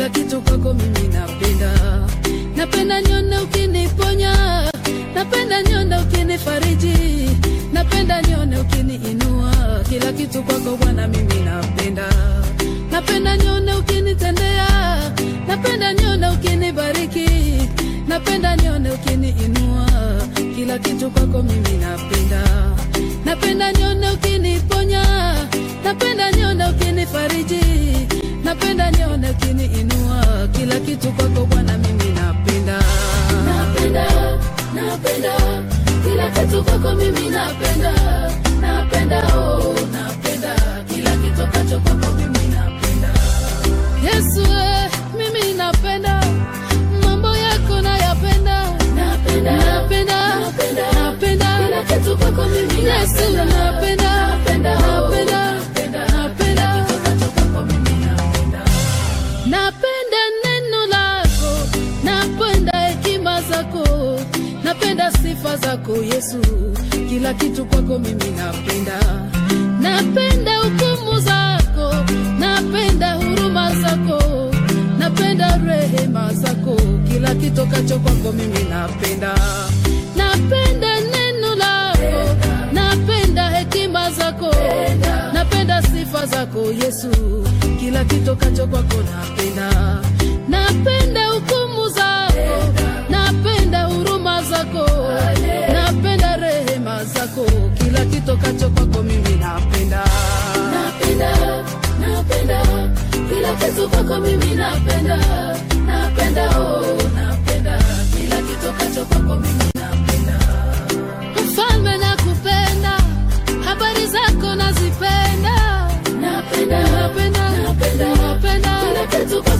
kila kitu kwako mimi napenda. Napenda nione ukiniponya, napenda nione ukinifariji, napenda nione ukiniinua, kila kitu kwako Bwana mimi napenda. Napenda nione ukinitendea, napenda nione ukinibariki, napenda nione ukiniinua, kila kitu kwako mimi napenda. Napenda nione ukiniponya, napenda nione ukinifariji, napenda nione ukiniinua, kila kitu kwako Bwana mimi napenda. Napenda, napenda kila kitu kwako mimi napenda, napenda oh, napenda kila kitu kacho kwako mimi napenda. Yesu eh, mimi napenda mambo yako nayapenda, napenda, napenda, napenda, napenda kila kitu kwako mimi Yesu napenda, napenda, napenda, napenda, napenda kitu kacho kwako mimi napenda. Napenda neno lako, napenda hekima zako, napenda sifa zako Yesu, kila kitu kwako mimi napenda. Napenda hukumu zako, napenda huruma zako, napenda rehema zako, kila kitokacho kwako mimi napenda. Napenda neno lako, napenda hekima zako, napenda sifa zako Yesu, kila kitokacho kwako napenda. Napenda hukumu zako, napenda huruma zako, napenda rehema zako, kila kitokacho kwako mimi napenda. Napenda, napenda kila kitu kwako mimi napenda, napenda oh, napenda kila kitokacho kwako mimi napenda. Mfalme nakupenda, habari zako nazipenda, napenda, napenda, napenda, napenda kila kitu kwako